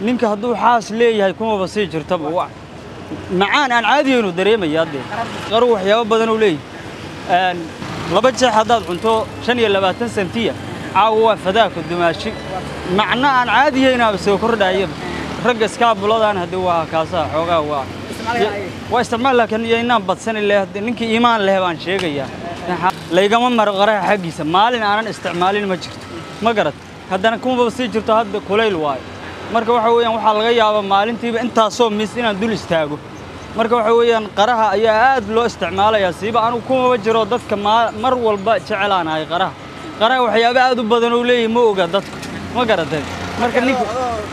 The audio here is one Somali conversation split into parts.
ninka hadduu xaas leeyahay kumaba sii jirtaba wa macaan aan caadiyaynu dareemaya dee qaru waxyaabo badan uu leeyahay laba jeex haddaad cunto shan iyo labaatan sentiya caawa waa fadaaka dumaashi macno aan caadiyaynaaba soo kordhayaba ragga iskaabuladan haddii waa kaasaa xoogaa waa waa isticmaal laakiin iyo inaan badsan leh ninkii iimaan leh baan sheegayaa laygama maro qaraha xaggiisa maalin aanan isticmaalin ma jirto ma garad haddana kumaba sii jirto hadda kulayl waayo marka waxa weeyaan waxaa laga yaabaa maalintiiba intaasoo mis inaan dul istaago marka waxa weeyaan qaraha ayaa aad loo isticmaalayaa siiba anugu kumaba jiro dadka mar walba jecelaanahay qaraha qaraha waxyaabo aad u badan uu leeyahay ma oga dadku ma garatay marka ninka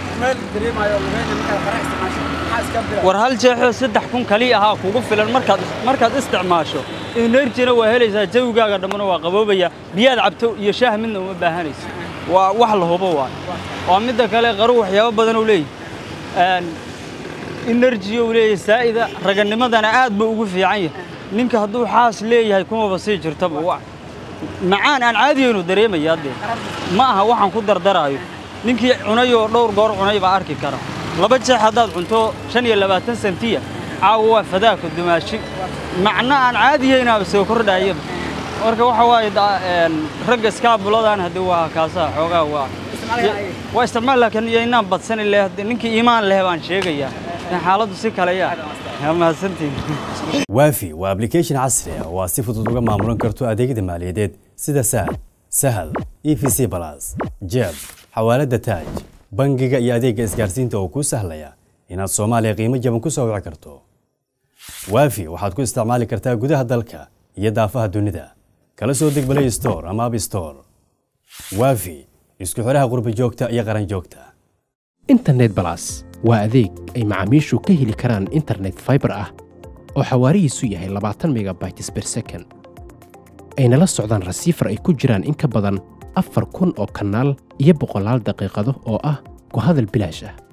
war hal jeexoo saddex kun kaliya ahaa kugu filan markaad markaad isticmaasho enerjina waa helaysaa jawigaaga dhammana waa qaboobaya biyaad cabto iyo shaah midna uma baahanaysa waa wax la hubo waay waa midda kale qaru waxyaabo badan uu leeyahay enerji uu leeyahay saa'ida raganimadana aad buu ugu fiican yahay ninka hadduu xaas leeyahay kumaba sii jirtaba wa macaan aan caadiyaynu dareemaya dee ma aha waxaan ku dardaraayo ninkii cunay oo dhowr goor cunay baa arki kara laba jeex haddaad cunto shan iyo labaatan sentiya caawa waa fadaaka dumaashi macno aan caadiyaynaaba soo kordhayaba marka waxa waaye ragga iskaabuladan haddii waa kaasaa xoogaa waa waa isticmaal laakiin iyo inaan badsan leh ninkii iimaan leh baan sheegayaa xaaladdu si kale yaa mahadsantiin waafi waa application casri ah oo aad si fudud uga maamulan karto adeegyada maaliyadeed sida sahal sahal e v c balas jeeb xawaaladda taaj bangiga iyo adeegga isgaarsiinta oo kuu sahlaya inaad soomaaliya qiimo jaban ku soo wici karto waafi waxaad ku isticmaali kartaa gudaha dalka iyo daafaha dunida kala soo deg balay store ama ab store waafi isku xidhaha qurbi joogta iyo qaran joogta internet balas waa adeeg ay macaamiishu ka heli karaan internet faibar ah oo xawaarihiisu yahay labaatan megabytes ber second ayna la socdaan rasiifar ay ku jiraan in ka badan afar kun oo kanaal iyo boqolaal daqiiqado oo ah ku hadal bilaash ah